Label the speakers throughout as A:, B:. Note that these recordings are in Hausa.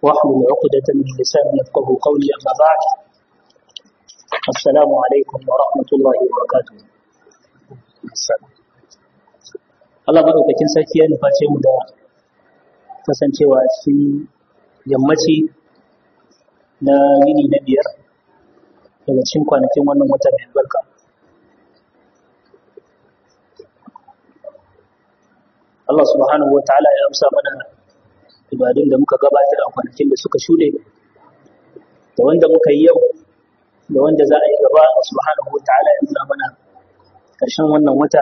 A: واحلل عقدة من لساني يفقه قولي أما بعد السلام عليكم ورحمة الله وبركاته Allah maɗaukakin sarki ya nuface mu da kasancewa cikin yammaci na yini na biyar daga cikin kwanakin wannan wata mai albarka. Allah subhanahu wa ta'ala ya amsa mana ibadun da muka gabatar a kwanakin da suka shuɗe da wanda muka yi yau da wanda za a yi gaba subhanahu wa ta'ala ya nuna mana ƙarshen wannan wata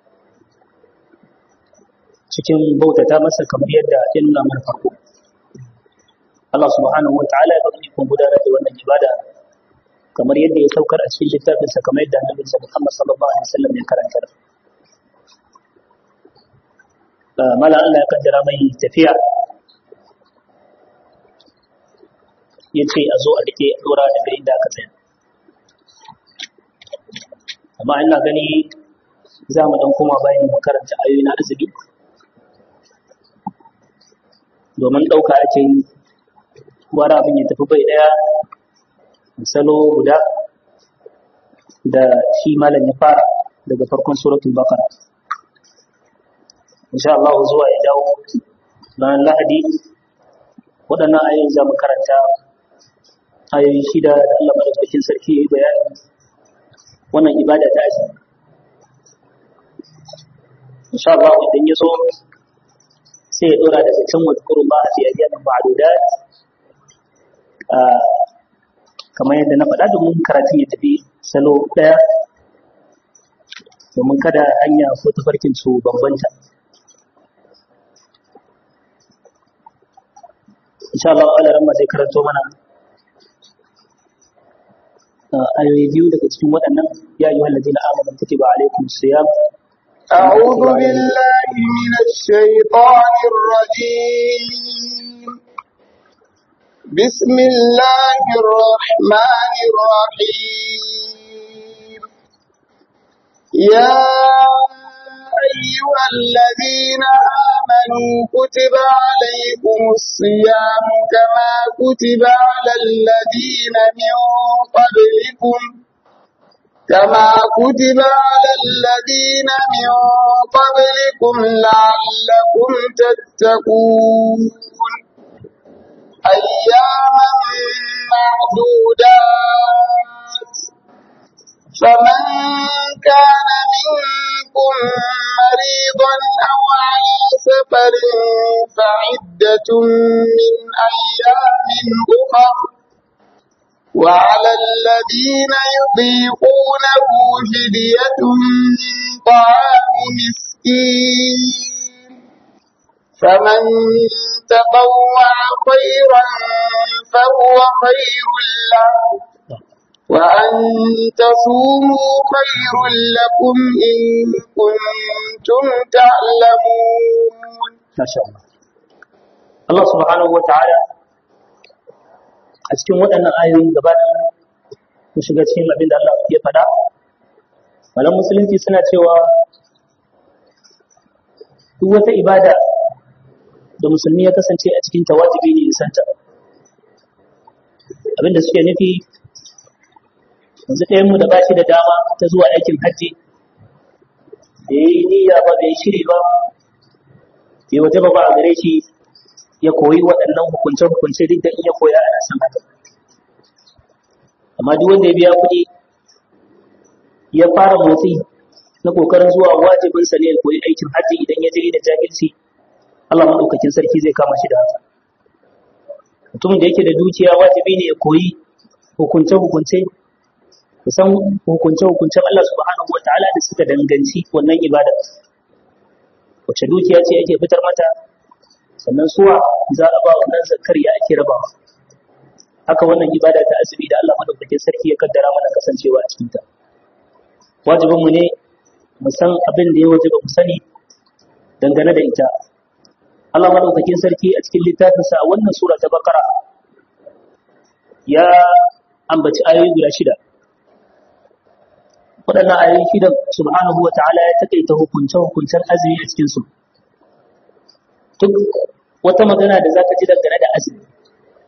A: cikin bautata masa kamar yadda ya nuna mana farko Allah subhanahu wa ta'ala ya bani kun gudanar da wannan ibada kamar yadda ya saukar a cikin littafinsa kamar yadda Annabi Muhammad sallallahu alaihi wasallam ya karanta mala Allah ya kaddara mai tafiya ya ce a zo a rike dora daga inda aka tsaya amma ina gani za mu dan koma bayan mu karanta ayoyi na azumi domin ɗauka ake yi wani abin ya tafi bai ɗaya salo guda da shi malam ya fara daga farkon suratul baqara insha Allah zuwa ya dawo ranar lahadi waɗannan ayoyin za mu karanta ayoyi shida da Allah madaukakin sarki ya yi bayani wannan ibada ta azumi insha Allah idan ya so sai ya dora daga can wadkurun ba a fi ayyamin ma'adudat kamar yadda na faɗa domin karatun ya tafi salo ɗaya domin kada hanya ko tafarkin su bambanta insha Allah ala ramma zai karanto mana ayoyi biyu daga cikin waɗannan ya yi wallazi na amana kutiba alaikum siyam
B: أعوذ بالله من الشيطان الرجيم بسم الله الرحمن الرحيم يا أيها الذين آمنوا كتب عليكم الصيام كما كتب على الذين من قبلكم كما كتب على الذين من قبلكم لعلكم تتقون أياما معدودات فمن كان منكم مريضا أو على سفر فعدة من أيام أخر وعلى الذين يطيقونه فدية طعام مسكين فمن تطوع خيرا فهو خير له وأن تصوموا خير لكم إن كنتم تعلمون
A: ما شاء الله الله سبحانه وتعالى a cikin waɗannan ayoyi gaba mu shiga cikin abin da Allah ya faɗa malam musulunci suna cewa duk wata ibada da musulmi ya kasance a cikin wajibi ne santa abin da suke nufi yanzu ɗayan mu da ba shi da dama ta zuwa aikin hajji da ya yi niyya ba bai shiri ba bai waje ba a gare shi ya koyi waɗannan hukunce-hukunce duk da in ya koya ana san haka amma duk wanda ya biya kuɗi ya fara motsi na ƙoƙarin zuwa wajibinsa ne ya koyi aikin hajji idan ya je da jahilci Allah maɗaukakin sarki zai kama shi da haka mutumin da yake da dukiya wajibi ne ya koyi hukunce-hukunce ya san hukunce-hukuncen Allah subhanahu wa ta'ala da suka danganci wannan ibada wace dukiya ce ake fitar mata sannan suwa za a ba wannan zakar ya ake rabawa haka wannan ibada ta azumi da Allah madaukakin sarki ya kaddara mana kasancewa a cikinta wajibin mu ne mu san abin da ya wajiba mu sani dangane da ita Allah madaukakin sarki a cikin littafinsa a wannan sura ta Bakara ya ambaci ayoyi guda shida waɗannan ayoyi shida subhanahu wa ta'ala ya takaita hukunce hukuncen azumi a cikin su duk wata magana da zaka ji dangane da azumi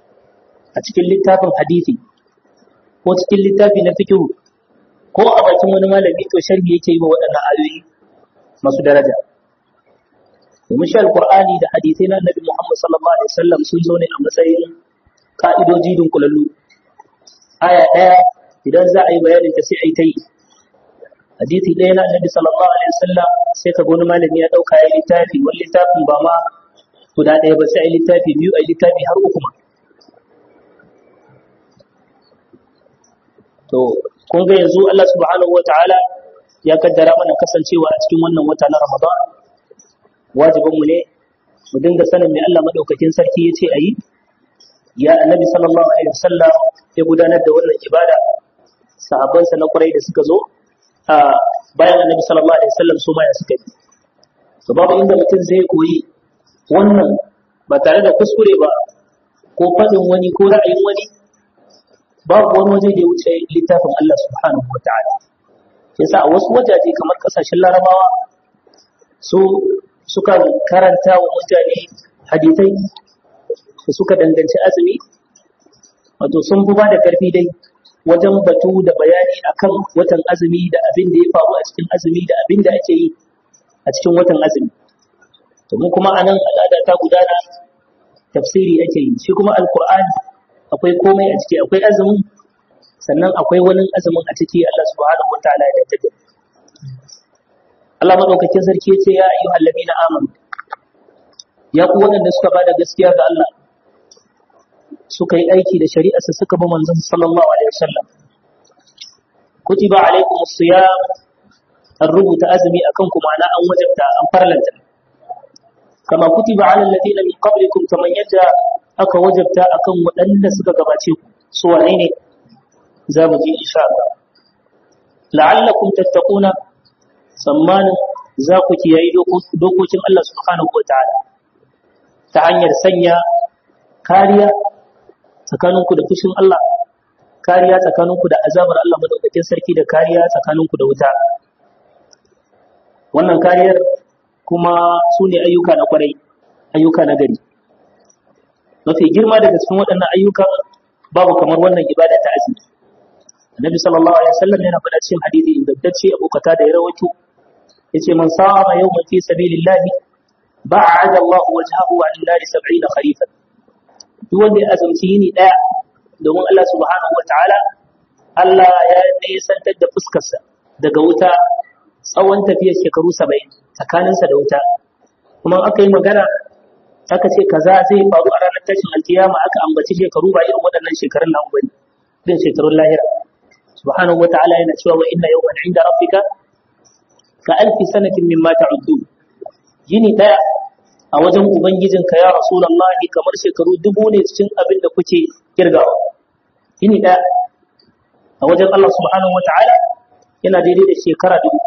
A: a cikin littafin hadisi ko cikin littafi na fikihu ko a bakin wani malami to sharhi yake yi wa waɗannan ayoyi masu daraja domin shi alqur'ani da hadisai na annabi Muhammad sallallahu alaihi wasallam sun zo ne a matsayin ka'idoji dunkulallu aya ɗaya idan za a yi bayanin ta sai a yi ta yi hadisi ɗaya na annabi sallallahu alaihi wasallam sai ka wani malami ya ɗauka ya littafi wani littafin ba ma guda ɗaya ba sai a yi littafi biyu a yi littafi har uku ma to kun ga yanzu Allah subhanahu wataala ya kaddara mana kasancewa a cikin wannan wata na Ramadan wajibin mu ne mu dinga sanin me Allah madaukakin sarki yace ayi ya annabi sallallahu alaihi wasallam ya gudanar da wannan ibada sahabbansa na kurai da suka zo a bayan annabi sallallahu alaihi wasallam su ma ya suka yi to babu inda mutum zai koyi wannan ba tare da kuskure ba ko faɗin wani ko ra'ayin wani babu wani waje da ya wuce littafin Allah subhanahu wa ta'ala yasa a wasu wajaje kamar kasashen larabawa su suka karanta wa mutane hadithai da suka danganci azumi wato sun fi ba da karfi dai wajen batu da bayani akan watan azumi da abin da ya faru a cikin azumi da abin da ake yi a cikin watan azumi to mu kuma anan al'ada ta gudana tafsiri ake yi shi kuma alqur'ani akwai komai a ciki akwai azumin sannan akwai wani azumin a ciki Allah subhanahu wataala ya dace Allah madaukakin sarki yace ya ayyuhal ladina amanu ya ku waɗanda suka bada gaskiya ga Allah suka yi aiki da shari'arsa suka bi manzon sallallahu alaihi wasallam kutiba alaikum as-siyam an rubuta azumi akan ku ma'ana an wajabta an farlanta kama kutiba ala alladhina min qablikum kaman yadda aka wajabta akan waɗanda suka gabace ku su wane ne za mu ji insha Allah la'allakum tattaquna tsammanin za ku kiyaye dokokin Allah subhanahu wa ta'ala ta hanyar sanya kariya tsakaninku da fushin Allah kariya tsakaninku da azabar Allah madaukakin sarki da kariya tsakaninku da wuta wannan kariyar kuma su ne ayyuka na kwarai ayyuka na gari mafi girma daga cikin waɗannan ayyuka babu kamar wannan ibada ta azumi annabi sallallahu alaihi wasallam yana faɗa cikin hadisi ingantacce abu kata da ya rawaito yace man sama yawman fi sabilillah ba'ada Allah wajhahu 'an nar 70 kharifan duk wanda ya azumci yini daya domin Allah subhanahu wataala Allah ya nisantar da fuskarsa daga wuta tsawon tafiyar shekaru 70 tsakaninsa da wuta kuma aka yi magana aka ce kaza zai faru a ranar tashin alkiyama aka ambaci shekaru ba irin waɗannan shekarun nan bane irin shekarun lahira subhanahu wataala yana cewa wa inna yawman 'inda rabbika ka alfi sanatin mimma ta'uddun yini daya a wajen ubangijinka ya rasulullahi kamar shekaru dubu ne cikin abin da kuke kirgawa yini daya a wajen Allah subhanahu wataala yana daidai da shekara dubu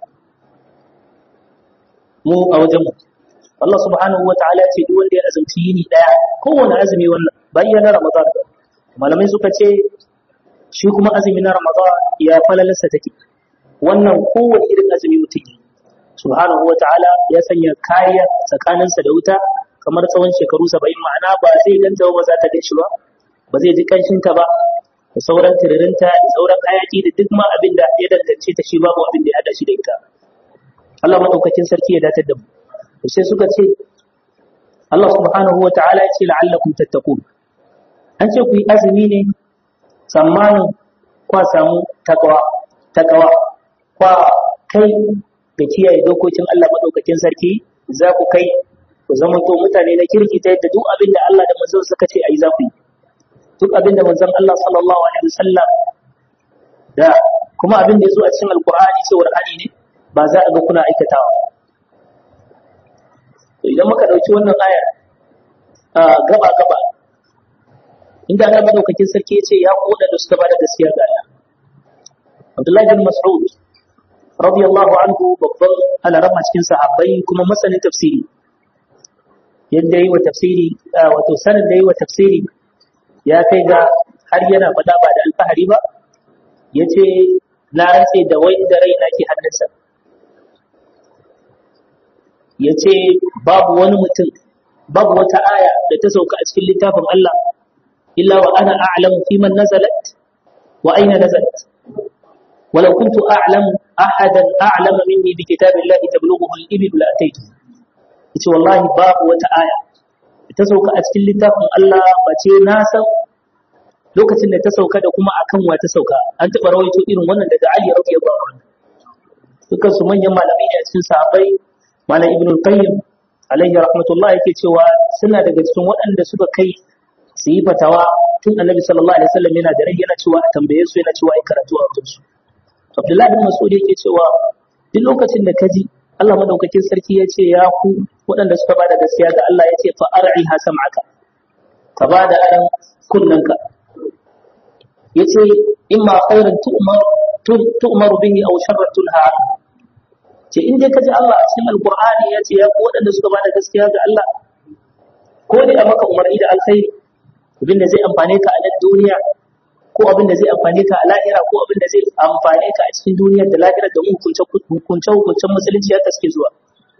A: mu a wajen mu Allah subhanahu wataala ce duk wanda ya azumci yini daya kowane azumi wannan bayyana Ramadan malamai suka ce shi kuma azumi na Ramadan ya falalarsa take wannan kowane irin azumi mutum yi subhanahu wa ta'ala ya sanya kariya tsakaninsa da wuta kamar tsawon shekaru saba'in ma'ana ba zai ganta ba za ta gan shi ba ba zai ji kanshinta ba da sauran tiririnta da sauran hayaki da duk ma abin da ya dangance ta shi babu abin da ya hada shi da ita Allah madaukakin sarki ya datar da mu to sai suka ce Allah subhanahu wa ta'ala ya ce la'allakum tattaqun an ce ku yi azumi ne tsammanin kwa samu takawa takawa kwa kai da kiyaye dokokin Allah madaukakin sarki za ku kai ku zama to mutane na kirki ta yadda duk abin da Allah da manzon suka ce ayi za ku yi duk abin da manzon Allah sallallahu alaihi wasallam da kuma abin da yazo a cikin alqur'ani cewar hali ne ba za a ga kuna aikatawa to idan muka dauki wannan ayar a gaba gaba inda Allah madaukakin sarki ya ce ya koda da suka bada gaskiya ga Allah Abdullahi bin Mas'ud radiyallahu anhu babban alarama cikin sahabbai kuma masanin tafsiri yadda yi wa tafsiri wato sanin da yi wa tafsiri ya kai ga har yana faɗa ba da alfahari ba ya ce na rantse da wai da rai na ke hannunsa ya ce babu wani mutum babu wata aya da ta sauka a cikin littafin Allah illa wa ana a'lamu fi man nazalat wa aina nazalat ولو كنت أعلم أحدا أعلم مني بكتاب الله تبلغه الإبل لأتيته yace wallahi babu wata aya ta sauka a cikin littafin Allah bace na san lokacin da ta sauka da kuma akan wa ta sauka an taɓa rawaito irin wannan daga Ali radiyallahu anhu dukkan su manyan malamai ne a cikin sahabbai malam Ibn Qayyim alaihi rahmatullah yake cewa suna daga cikin waɗanda suka kai su yi fatawa tun Annabi sallallahu alaihi wasallam yana da rai yana cewa a tambaye su yana cewa ai karatu a wajen su Abdullahi bin Mas'ud yake cewa duk lokacin da kaji Allah madaukakin sarki ya ce ya ku waɗanda suka bada gaskiya ga Allah ya ce fa ar'i ha sam'aka ka bada aran kunnanka yace imma khairan tu'mar tu'maru bihi aw sharran tunha ce in dai kaji Allah a cikin alqur'ani ya ce ya ku waɗanda suka bada gaskiya ga Allah ko dai a maka umarni da alkhairi abinda zai amfane ka a nan duniya ko abin da zai amfane ka a lahira ko abin da zai amfane ka a cikin duniyar da lahira da hukunce hukunce hukuncen musulunci haka suke zuwa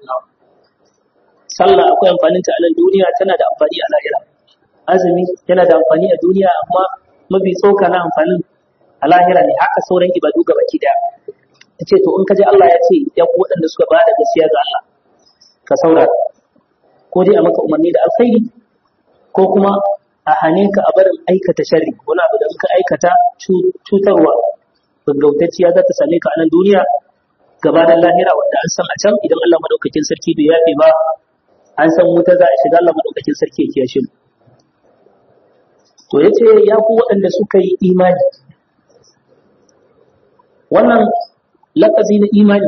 A: sallah akwai amfanin ta a nan duniya tana da amfani a lahira azumi yana da amfani a duniya amma mafi tsoka na amfanin a lahira ne haka sauran ibadu ga baki daya ta ce to in ka ji Allah ya ce ya ku waɗanda suka ba da gaskiya ga Allah ka saurara ko dai a maka umarni da alkhairi ko kuma a hane ka a barin aikata sharri wani abu da muka aikata cutarwa gaggautacciya za ta same ka a nan duniya gabanin lahira wanda an san a can idan Allah madaukakin sarki bai yafe ba an san wuta za a shiga Allah madaukakin sarki ya kiyashe mu to yace ya ku waɗanda suka yi imani wannan lafazi na imani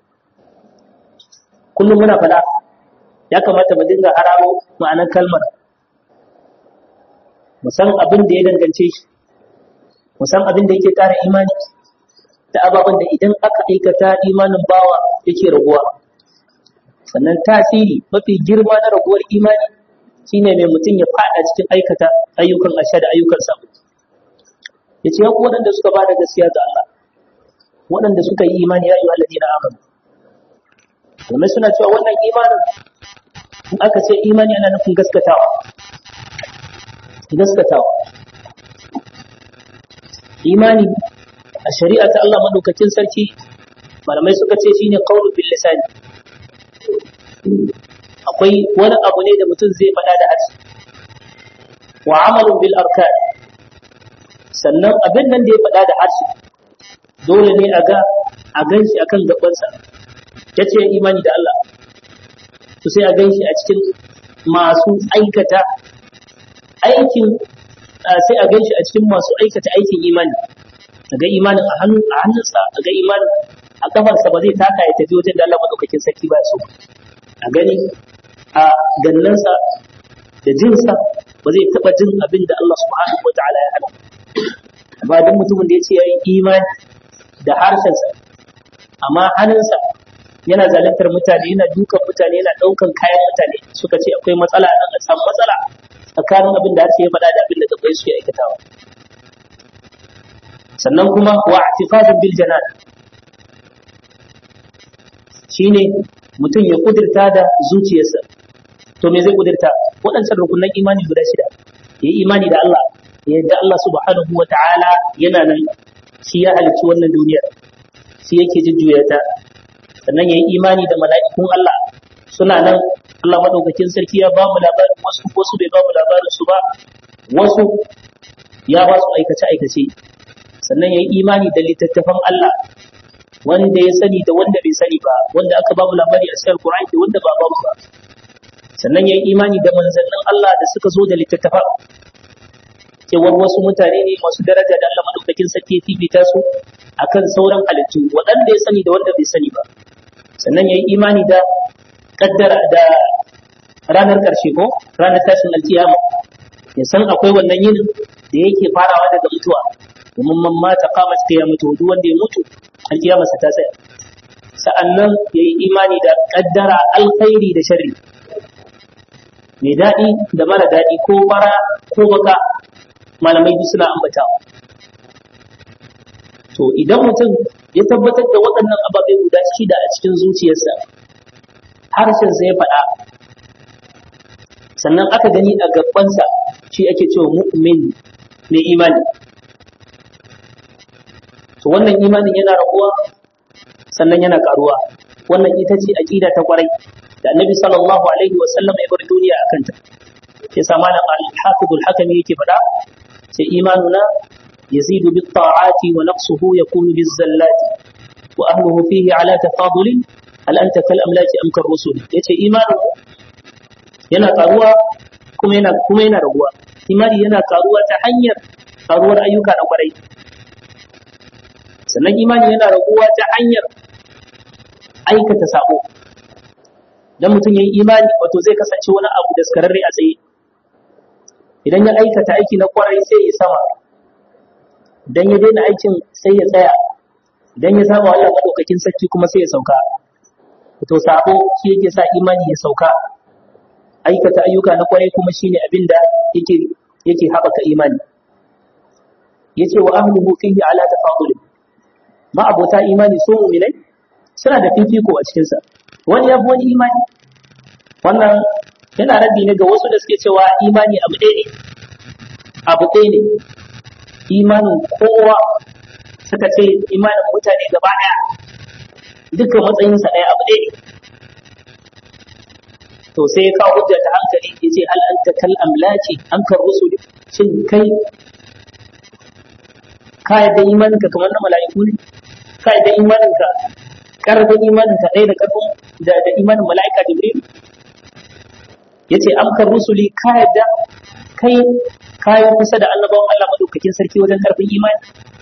A: kullum muna faɗa ya kamata mu dinga hararo ma'anar kalmar mu san abin da ya dangance shi mu san abin da yake ƙara imani da ababen da idan aka aikata imanin bawa yake raguwa sannan tasiri mafi girma na raguwar imani shine mai mutum ya fada cikin aikata ayyukan asha da ayyukan sabo ya ce ku waɗanda suka ba da gaskiya ga Allah waɗanda suka yi imani ya yi wa na amanu domin suna cewa wannan imanin in aka ce imani ana nufin gaskatawa gaskatawa imani a shari'a ta Allah madaukakin sarki malamai suka ce shine qawlu bil lisani akwai wani abu ne da mutum zai faɗa da harshe wa amalun bil arkan sannan abin nan da ya faɗa da harshe dole ne a ga a ganshi akan gabansa yace imani da Allah to sai a ganshi a cikin masu aikata aikin sai a ganshi a cikin masu aikata aikin imani a ga imanin a hannu a hannunsa a ga imanin a kafarsa ba zai taka ya tafi wajen da Allah madaukakin sarki ba so a gani a gannansa da jinsa ba zai taba jin abin da Allah subhanahu wataala ya hana ba duk mutumin da ya ce ya yi imani da harshensa amma hannunsa yana zaluntar mutane yana dukan mutane yana ɗaukan kayan mutane suka ce akwai matsala a an samu matsala tsakanin abin da harshe ya faɗa da abin da gabai su ya aikatawa sannan kuma wa i'tiqadun bil janan shine mutum ya kudirta da zuciyarsa to me zai kudirta waɗancan rukunan imani guda shida ya yi imani da Allah ya yadda Allah subhanahu wa ta'ala yana nan shi ya halicci wannan duniyar shi yake jujjuya ta sannan ya yi imani da mala'ikun Allah suna nan Allah madaukakin sarki ya ba mu labarin wasu wasu bai ba mu labarin su ba wasu ya ba su aikace aikace sannan ya yi imani da littattafan Allah wanda ya sani da wanda bai sani ba wanda aka ba mu labari a cikin Qur'ani da wanda ba ba mu ba sannan ya yi imani da manzannin Allah da suka zo da littattafan cewar wasu mutane ne masu daraja da Allah madaukakin sarki ya fifita su akan sauran halittu waɗanda ya sani da wanda bai sani ba sannan ya yi imani da kaddara da ranar ƙarshe ko ranar tashin alkiyama ya san akwai wannan yin da yake farawa daga mutuwa domin man mata qamat qiyamatu duk wanda ya mutu alkiyama sa ta tsaya sa'annan ya yi imani da kaddara alkhairi da sharri mai daɗi da mara daɗi ko fara ko baka malamai duk suna ambatawa to idan mutum ya tabbatar da waɗannan ababe guda shida a cikin zuciyarsa harshensa ya faɗa sannan aka gani a gabansa shi ake cewa mu'min mai imani to wannan imanin yana rabuwa sannan yana karuwa wannan ita ce aqida ta kwarai da annabi sallallahu alaihi wa sallam ya bar duniya akan ta sai sa malam al-hafiz al-hakami yake faɗa sai imanuna yazidu bit ta'ati wa naqsuhu yakunu biz zallati wa ahluhu fihi ala tafadulin hal anta kal amlaki am kar rusul yace imanu yana karuwa kuma yana kuma yana raguwa imani yana karuwa ta hanyar karuwar ayyuka na kwarai sannan imani yana raguwa ta hanyar aikata sabo dan mutum yayi imani wato zai kasance wani abu da skararre a tsaye idan ya aikata aiki na kwarai sai ya sama dan ya daina aikin sai ya tsaya idan ya saba Allah madaukakin sarki kuma sai ya sauka to sabo shi yake sa imani ya sauka aikata ayyuka na kwarai kuma shine abin da yake yake haɓaka imani yace wa ahluhu fihi ala tafadul ma abota imani so mu'minai suna da fifiko a cikin sa wani yafi wani imani wannan yana raddi ne ga wasu da suke cewa imani abu ɗaya ne abu ɗaya ne imanin kowa suka ce imanin mutane gaba ɗaya dukkan matsayinsa ɗaya abu ɗaya ne to sai ya kawo hujja ta hankali ya ce hal anta kal amlaki an kar rusul shin kai ka yadda imaninka kamar na mala'iku ne ka yadda imaninka karfin imaninka ɗaya da karfin da da imanin mala'ika jibril yace am kar rusuli ka yadda kai kayan kusa da annabawan Allah madaukakin sarki wajen karfin imani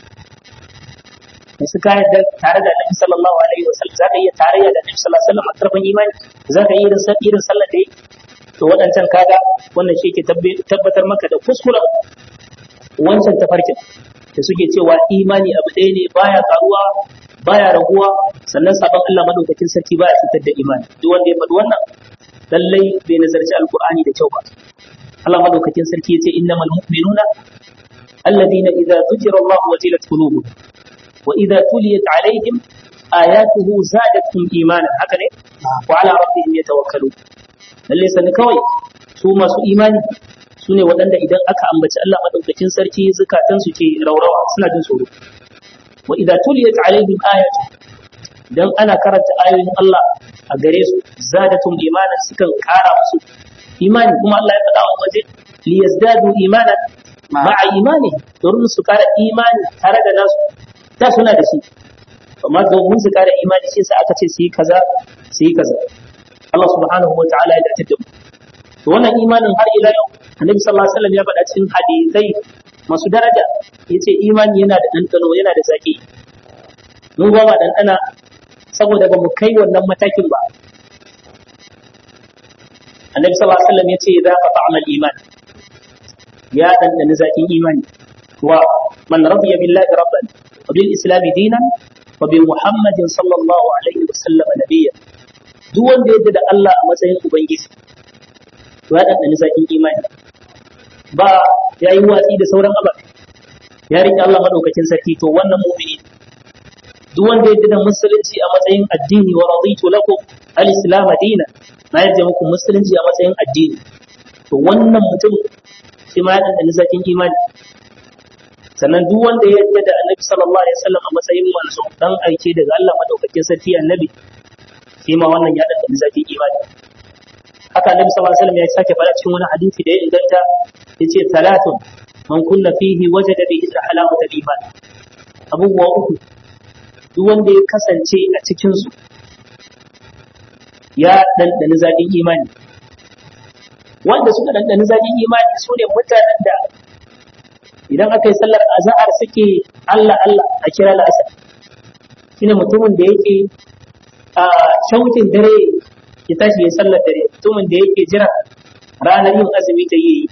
A: da suka yadda tare da Annabi sallallahu alaihi wasallam zaka iya tarayya da Annabi sallallahu alaihi wasallam a karfin imani zaka iya irin irin sallar da yake to waɗancan kaga wannan shi ke tabbatar maka da kuskuren wancan tafarkin da suke cewa imani abu ɗaya ne baya karuwa baya raguwa sannan sabon Allah madaukakin sarki baya cutar da imani duk wanda ya faɗi wannan lallai bai nazarci alqur'ani da kyau ba Allah madaukakin sarki yace innamal mu'minuna alladhina idza dhukira Allah wajilat qulubuhum wa idza tuliyat alaihim ayatuhu zadatuhum imanan haka ne wa ala rabbihim yatawakkalun lalle sani kawai su masu imani su ne waɗanda idan aka ambaci Allah madaukakin sarki zukatan su ke raurawa suna jin tsoro wa idza tuliyat alaihim ayatu dan ana karanta ayoyin Allah a gare su zadatum imanan sukan kara musu imani kuma Allah ya faɗa wa waje liyazdadu imanan ma'a imani domin su kara imani tare da nasu da suna da shi amma domin su kara imani shi sa aka ce su yi kaza su yi kaza Allah subhanahu wa ta'ala ya dace da mu to wannan imanin har ila yau Annabi sallallahu alaihi wasallam ya faɗa cikin hadisai masu daraja yace imani yana da ɗanɗano yana da zaki mun ba ma ɗanɗana saboda ba mu kai wannan matakin ba Annabi sallallahu alaihi wasallam yace idza fata'ama al-iman ya ɗanɗani zakin imani wa man radiya billahi rabban wa bil islam dinan wa bi muhammadin sallallahu alaihi wasallam nabiyyan duk wanda yadda da Allah a matsayin Ubangiji, to ya ɗanɗani zaƙin imani, ba ya yi watsi da sauran abu, ya riƙe Allah maɗaukakin sarki to wannan mumini. Duk wanda yadda da musulunci a matsayin addini wa raditu lakum al-islam dina, na yadda muku musulunci a matsayin addini. To wannan mutum shi ma ya ɗanɗani zaƙin imani. Sannan duk wanda ya yadda da Annabi sallallahu alaihi wasallam a matsayin manzo dan aike daga Allah maɗaukakin sarki annabi shi ma wannan ya ɗanɗani zafin imani haka annabi sallallahu alaihi wasallam ya sake faɗa cikin wani hadisi da ya inganta yace talatun man kunna fihi wajada bihi halawata iman abubuwa uku duk wanda ya kasance a cikin su ya ɗanɗani zafin imani wanda suka ɗanɗani zafin imani su ne mutanen da idan aka yi sallar azahar suke Allah Allah a kira la'asar shine mutumin da yake a shaukin dare ya tashi ya sallar dare mutumin da yake jira ranar yin azumi ta yi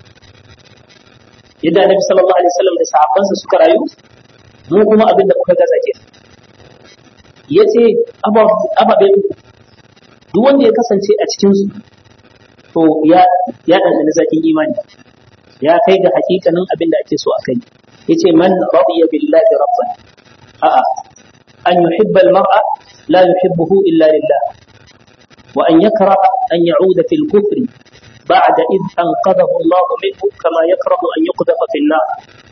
A: yadda annabi sallallahu alaihi wasallam da sahabbansa suka rayu mu kuma abin da muka gaza ke yace ababe duk wanda ya kasance a cikin su to ya ya dandana zakin imani ya kai ga hakikanin abin da ake so a kai yace man radiya billahi rabban a'a an yuhibba al-mar'a لا يحبه إلا لله وأن يكره أن يعود في الكفر بعد إذ أنقذه الله منه كما يكره أن يقذف في النار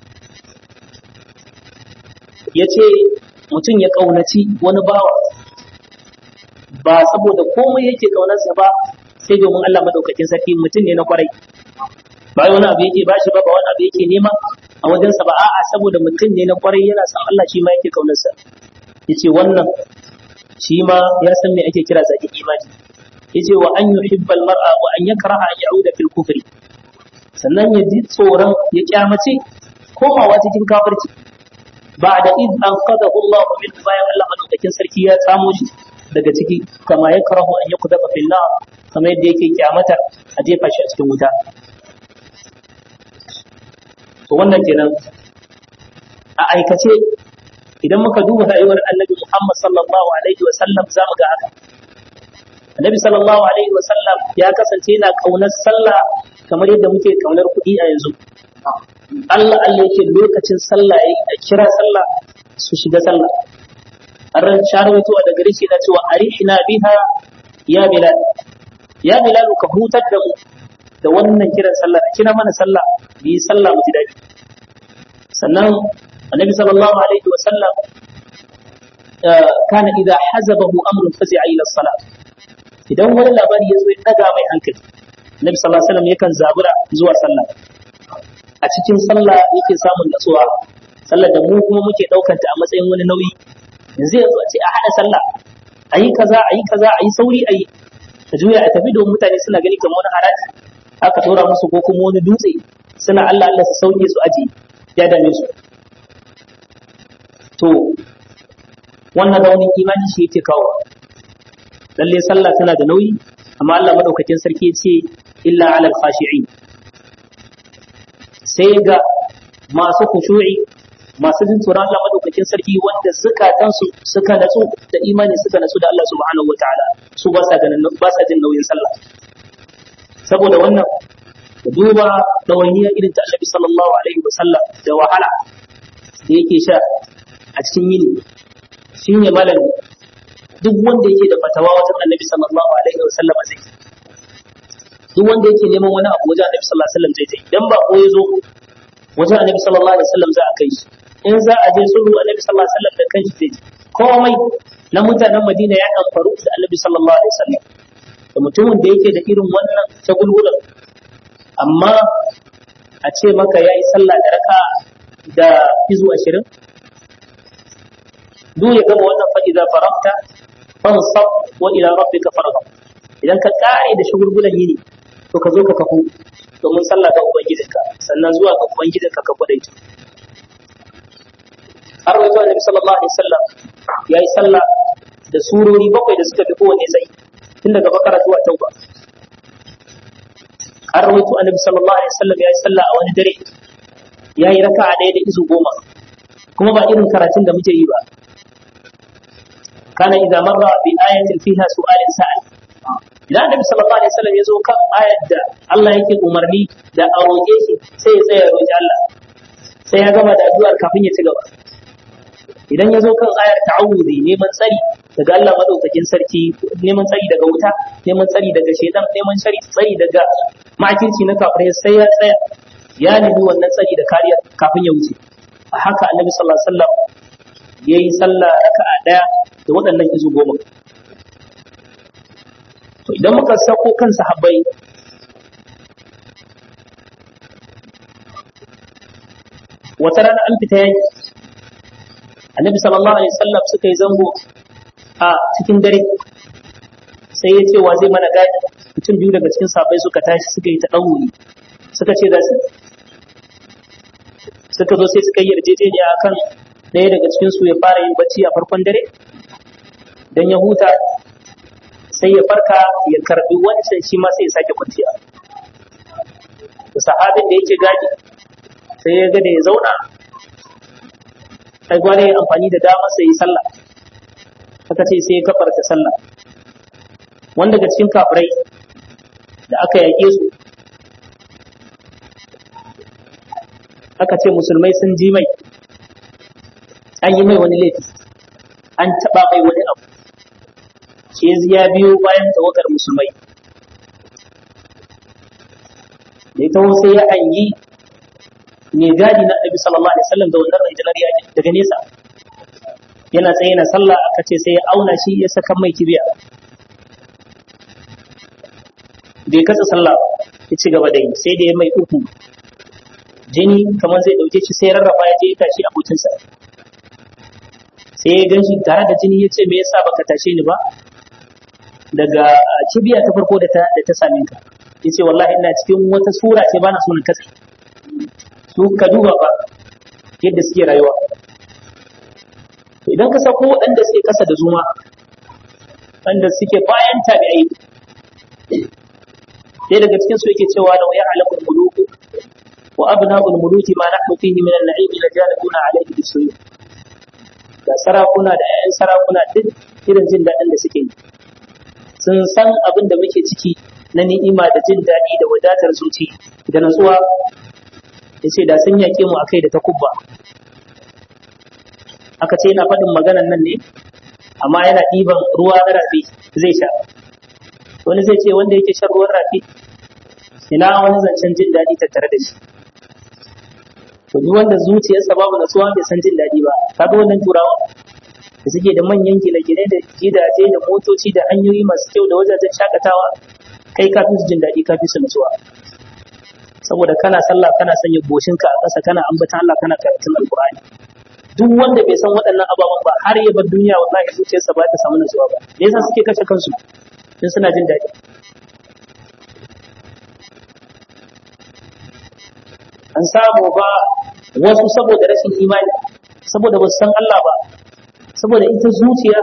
A: yace mutum ya ƙaunaci wani bawa ba saboda komai yake ƙaunarsa ba sai domin Allah madaukakin sarki mutum ne na kwarai ba wani abu yake bashi ba ba wani abu yake nema a wajensa ba a'a saboda mutum ne na kwarai yana son Allah shi ma yake ƙaunarsa yace wannan shi ma ya san me ake kira zakin imani yace wa an yuhibbal mar'a wa an yakraha an ya'uda fil kufri sannan ya ji tsoron ya kyamace komawa cikin kafirci ba da id an qadahu Allah min bayan Allah madaukakin sarki ya samo shi daga ciki kama ya karahu an yakudafa fil nar kamar yadda yake kyamata a jefa shi a cikin wuta to wannan kenan a aikace idan muka duba rayuwar Annabi Muhammad sallallahu alaihi wa sallam zamu ga haka Annabi sallallahu alaihi wa sallam ya kasance yana kaunar sallah kamar yadda muke kaunar kuɗi a yanzu Allah Allah yake lokacin sallah yayi a kira sallah su shiga sallah ran sharwato da gare shi na cewa arihna biha ya bilal ya bilal ka hutar da mu da wannan kiran sallah da kira mana sallah bi sallah mu ji dadi sannan annabi sallallahu alaihi wa sallam kana idza hazabahu amrun fazi'a ila salat idan wani labari ya zo ya daga mai hankali annabi sallallahu alaihi wasallam yakan zabura zuwa sallah a cikin sallah yake samun natsuwa sallar da mu kuma muke daukanta a matsayin wani nauyi yanzu yanzu a ce a hada sallah ayi kaza ayi kaza ayi sauri ayi ka juya a tafi domin mutane suna gani kamar wani haraji aka tura musu ko kuma wani dutse suna Allah Allah su sauke su aji ya dame su to wannan raunin imani shi yake kawo lalle sallah tana da nauyi amma Allah madaukakin sarki ya ce illa alal khashi'in sai ga masu khushu'i masu jin tsoron Allah madaukakin sarki wanda zukatansu suka natsu da imani suka natsu da Allah subhanahu wataala su ba sa ganin ba sa jin nauyin sallah saboda wannan da duba dawainiya irin ta Annabi sallallahu alaihi wasallam da wahala da yake sha a cikin yini shine malami duk wanda yake da fatawa wajen Annabi sallallahu alaihi wasallam zai duk wanda yake neman wani abu wajen Annabi sallallahu alaihi wasallam zai je dan ba ko yazo wajen Annabi sallallahu alaihi wasallam za a kai shi in za a je sulhu Annabi sallallahu alaihi wasallam da kanshi zai je komai na mutanen Madina ya amfaru da Annabi sallallahu alaihi wasallam da mutumin da yake da irin wannan shagulgulan amma a ce maka yayi sallah da raka da izu 20 duk ya gama wannan fa idza faragta fansab wa ila rabbika farghab idan ka kare da shagulgulan yini to ka zo ka kafu domin sallah ga ubangijinka sannan zuwa ga ubangijinka ka kwadaita har wato annabi sallallahu alaihi wasallam yayi sallah da surori bakwai da suka fi kowanne tsayi tun daga bakara zuwa tauba har wato annabi sallallahu alaihi wasallam yayi sallah a wani dare yayi raka'a ɗaya da izu goma kuma ba irin karatun da muke yi ba kana idza marra bi ayatin fiha su'alin sa'al idan annabi sallallahu alaihi wasallam ya zo kan ayar da Allah yake umarni da a roƙe shi sai ya tsaya roƙi Allah sai ya gama da addu'ar kafin ya ci gaba idan ya zo kan ayar ta'awudi neman tsari daga Allah madaukakin sarki neman tsari daga wuta neman tsari daga shaitan neman tsari tsari daga makirci na kafirai sai ya tsaya ya nemi wannan tsari da kariya kafin ya wuce a haka annabi sallallahu alaihi wasallam yayi sallah raka'a daya da waɗannan izu goma to idan muka sako kan sahabbai wata rana an fita yaki annabi sallallahu alaihi wasallam suka yi zango a cikin dare sai ya ce wa zai mana gadi mutum biyu daga cikin sahabbai suka tashi suka yi ta ɗauri suka ce za su suka zo sai suka yi yarjejeniya akan ɗaya daga cikin su ya fara yin bacci a farkon dare dan ya huta sai ya farka ya karbi wancan shi ma sai ya sake kwanciya da sahabin da yake gadi sai ya ga da ya zauna sai gwada ya amfani da dama sai yi sallah aka ce sai ya kafarta sallah wanda daga cikin kafirai da aka yaƙe su aka ce musulmai sun ji mai an yi mai wani laifi an taɓa mai wani abu shi ya biyo bayan tawagar musulmai da ya taho sai ya hangi mai gadi na annabi sallallahu alaihi wasallam da wannan rajular yaji daga nesa yana tsaye na sallah aka ce sai ya auna shi ya saka mai kibiya bai katsa sallah ya ci gaba da yi sai da ya mai uku jini kamar zai dauke shi sai rarraba ya je ya tashi abokinsa sai ya gan shi tare da jini ya ce me yasa baka tashe ni ba daga kibiya ta farko da ta da ta same ka yace wallahi ina cikin wata sura ce bana so na katse su ka duba ba yadda suke rayuwa idan ka sako waɗanda suke kasa da zuma wanda suke bayan tabi'ai sai daga cikin su yake cewa da ya alamul muluku wa abna'ul muluki ma nahnu fihi min al-na'im la jalibuna alayhi bisuyi da sarakuna da 'ya'yan sarakuna duk irin jin daɗin da suke yi sun san abin da muke ciki na ni'ima da jin daɗi da wadatar zuci da natsuwa ya ce da sun yaƙe mu akai da takubba aka ce yana faɗin maganan nan ne amma yana ɗiban ruwa na rafi zai sha wani zai ce wanda yake shan ruwan rafi ina wani zancen jin daɗi tattare da shi to duk wanda zuciyarsa babu natsuwa bai san jin daɗi ba kaga wannan turawa da suke da manyan gine-gine da gidaje da motoci da hanyoyi masu kyau da wajajen shakatawa kai ka fi su jin daɗi ka fi su nutsuwa saboda kana sallah kana sanya goshinka a ƙasa kana ambatan Allah kana karatun alƙur'ani duk wanda bai san waɗannan ababen ba har ya bar duniya wallahi zuciyarsa ba ta samu nutsuwa ba me yasa suke kashe kansu in suna jin daɗi an samu ba wasu saboda rashin imani saboda ba su san Allah ba saboda ita zuciya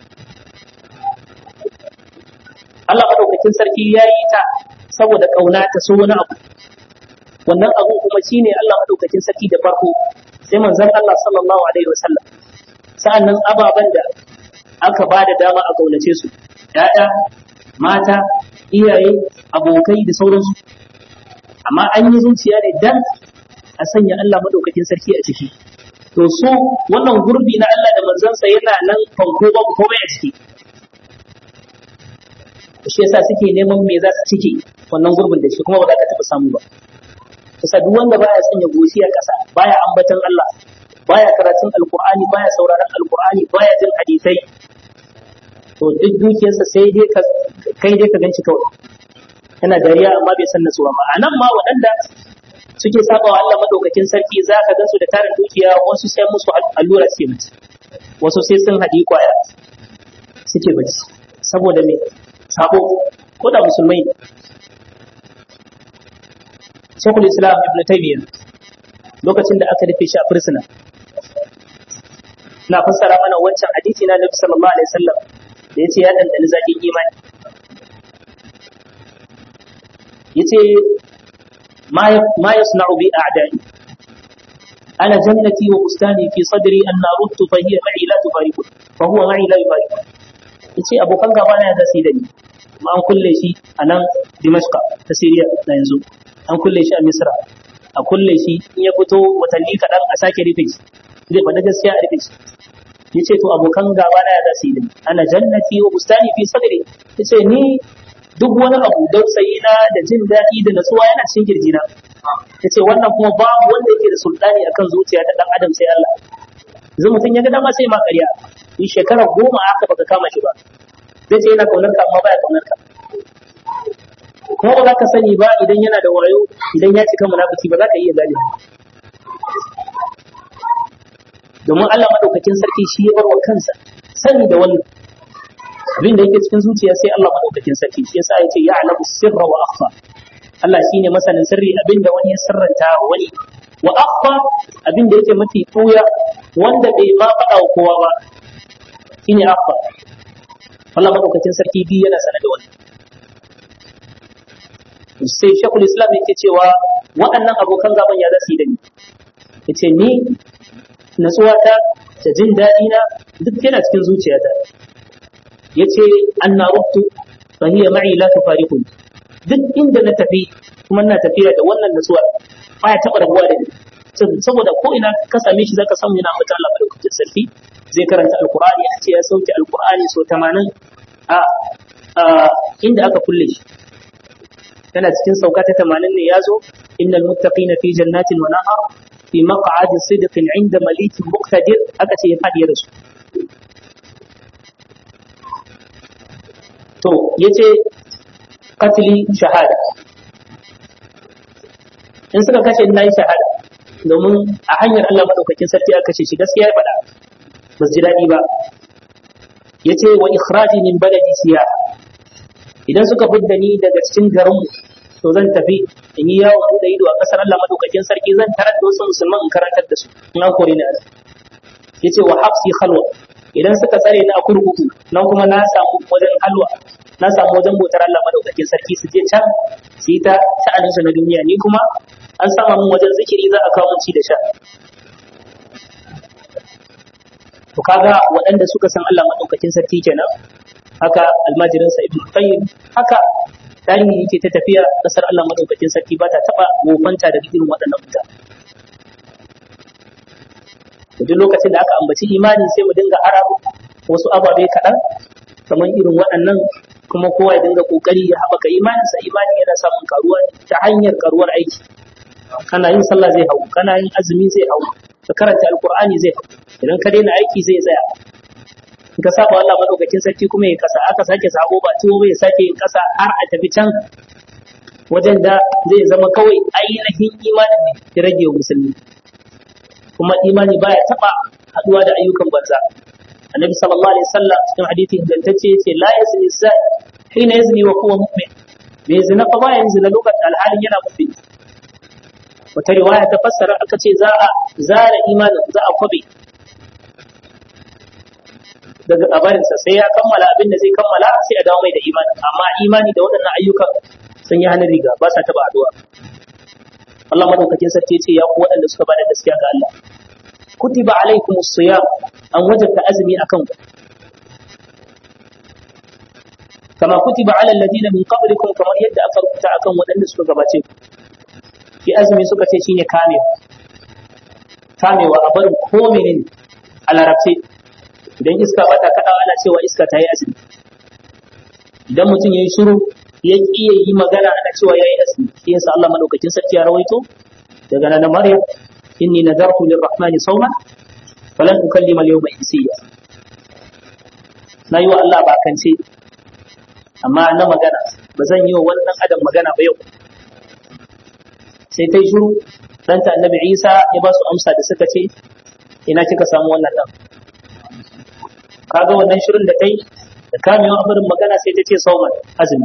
A: Allah madaukakin sarki ya yi ta saboda kauna ta so wani abu wannan abu kuma shine Allah madaukakin sarki da farko sai manzon Allah sallallahu alaihi wasallam sa'annan ababen da aka ba da dama a kaunace su ya'ya mata iyaye abokai da sauransu amma an yi zuciya ne dan a sanya Allah madaukakin sarki a ciki to su wannan gurbi na Allah da manzansa yana nan fanko ba komai a ciki shi yasa suke neman me za su cike wannan gurbin da shi kuma ba za ka taɓa samu ba kusa duk wanda baya sanya goshi a ƙasa baya ambatan Allah baya karatun alkur'ani baya sauraron alkur'ani baya jin hadisai to duk dukiyarsa sai dai ka kai dai ka ganci kawai yana dariya amma bai san nasuwa ba anan ma waɗanda suke saba wa Allah madaukakin sarki za ka gansu da tarin dukiya wasu sai musu allura suke mutu wasu sai sun haɗi kwaya suke bacci saboda me sabo ko da musulmai ne Shekul Islam Ibn Taymiyyah lokacin da aka rufe shi a fursuna na fassara mana wancan hadisi na Nabi sallallahu alaihi wasallam da yace ya dandani zakin imani yace ma ma yasna'u bi a'da'i ana jannati wa bustani fi sadri an narudtu fa hiya ma'i la tufariqu fa huwa ma'i la yufariqu yace abokan gaba na da sai da ni kuma an kulle shi a nan Dimashqa ta Syria na yanzu an kulle shi a Misra a kulle shi in ya fito watanni kaɗan a sake rufe shi zai faɗi gaskiya a rufe shi ya ce to abokan gaba na ya zasu yi ana jannati wa bustani fi sadri ya ce ni duk wani abu dausayi na da jin daɗi da natsuwa yana cikin kirjina ya ce wannan kuma babu wanda yake da sultani akan zuciya ta ɗan adam sai Allah yanzu mutum ya ga dama sai ma ƙarya in shekara goma aka baka kama shi ba zai ce yana kaunar ka amma baya kaunar ka kuma ba za ka sani ba idan yana da wayo idan ya cika munafiki ba za ka iya gane domin Allah madaukakin sarki shi ya barwa kansa sani da wannan abin da yake cikin zuciya sai Allah madaukakin sarki shi yasa yace ya'lamu sirra wa akhfa Allah shine masanin sirri abin da wani ya sirranta wani wa akhfa abin da yake mafi tuya wanda bai ma faɗa wa kowa ba shine akhfa Allah madaukakin sarki bi yana sanar da wannan sai shekul islam yake cewa waɗannan abokan gaban ya za su yi da ni ya ce ni natsuwata da jin daɗi na duk yana cikin zuciyata ya ce an na rubtu fa hiya ma'i la tufariquni duk inda na tafi kuma na tafiya da wannan natsuwa baya taɓa rabuwa da ni saboda ko ina ka same shi zaka samu yana mata Allah madaukakin sarki zai karanta alqur'ani ya ce ya sauke alqur'ani so 80 a inda aka kulle shi tana cikin sauka ta 80 ne yazo innal muttaqina fi jannatin wa nahar fi maq'adi sidqin 'inda malikin muqtadir aka ce ya fadi da su to yace qatli shahada in suka kashe ina yi shahada domin a hanyar Allah madaukakin sarki aka kashe shi gaskiya ya faɗa ba su ji daɗi ba ya ce wa ikhraji min baladi siya idan suka fidda ni daga cikin garinmu to zan tafi in yi yawon buɗe ido a ƙasar Allah madaukakin sarki zan tarar da wasu musulman in karantar da su in an kore ni a ya ce wa hafsi halwa idan suka tsare ni a kurkuku nan kuma na samu wajen halwa na samu wajen bautar Allah madaukakin sarki su je can su yi ta sha'aninsu na duniya ni kuma an sama mun wajen zikiri za a kawo mun ci da sha to kaga waɗanda suka san Allah madaukakin sarki kenan haka almajirin sa ibnu qayyim haka tarihi yake ta tafiya kasar Allah madaukakin sarki ba ta taba wofanta da irin waɗannan mutane duk lokacin da aka ambaci imani sai mu dinga hararo wasu ababe kaɗan kamar irin waɗannan kuma kowa ya dinga kokari ya haɓaka imaninsa imani yana samun karuwa ta hanyar karuwar aiki kana yin sallah zai hau kana yin azumi zai hau ka karanta alqur'ani zai hau idan ka daina aiki zai tsaya in ka saba Allah madaukakin sarki kuma ya kasa aka sake sabo ba tuwo bai sake yin kasa har a tafi can wajen da zai zama kawai ainihin imani ne ya rage wa musulmi kuma imani baya taba haduwa da ayyukan banza annabi sallallahu alaihi wasallam cikin hadisi ingantacce yace la yazni zai hina yazni wa huwa mu'min bai zina fa bayan zina lokacin alhalin yana mu'min wata riwaya ta fassara aka ce za a zara imanin za a kwabe daga kabarinsa sai ya kammala abin da zai kammala sai a dawo mai da imani amma imani da waɗannan ayyukan sun yi hannun riga ba sa taɓa addu'a Allah madaukakin sarki ce ya ku waɗanda suka bada gaskiya ga Allah kutiba alaikum siyam an wajabta azumi akan ku kama kutiba ala alladhina min qablikum kamar yadda aka rubuta akan waɗanda suka gabace ku ki azumi suka ce shine kamewa kamewa a barin ko menene a larabce idan iska bata kaɗawa ana cewa iska ta yi azumi idan mutum ya yi shiru ya ƙi ya yi magana ana cewa ya yi azumi shi yasa Allah madaukakin sarki ya rawaito daga nan Maryam inni nadartu lirrahmani sawma falan ukallima al-yawma insiya na yi wa Allah bakance amma na magana ba zan yi wa wannan adam magana ba yau sai ta yi shiru ɗanta annabi Isa ya ba su amsa da suka ce ina kika samu wannan ɗan kaga wannan shirin da kai da kamewa abarin magana sai ta ce sauman azumi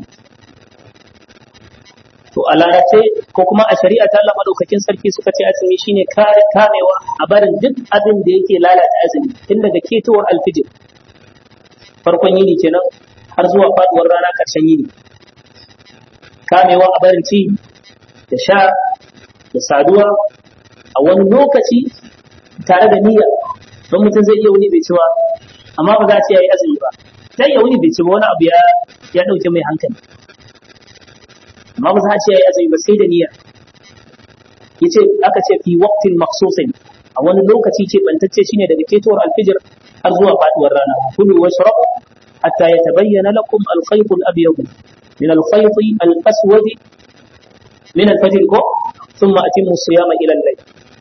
A: to a lalace ko kuma a shari'a ta Allah madaukakin sarki suka ce azumi shine kare kamewa a barin duk abin da yake lalata azumi tun daga ketowar alfijir farkon yini kenan har zuwa faduwar rana karshen yini kamewa a barin ci da sha da saduwa a wani lokaci tare da niyya don mutum zai iya wuni bai ci ba amma ba za a ce ya yi azumi ba zai iya wuni bai ci ba wani abu ya ya dauke mai hankali amma ba za a ce ya yi azumi ba sai da niyya yace aka ce fi waqtin maqsusin a wani lokaci ce bantacce shine daga ketowar alfijir har zuwa faduwar rana kulu washrabu hatta yatabayyana lakum al-khayt al-abyad min al-khayt al-aswad min al-fajr ko thumma atimmu siyama ila al-layl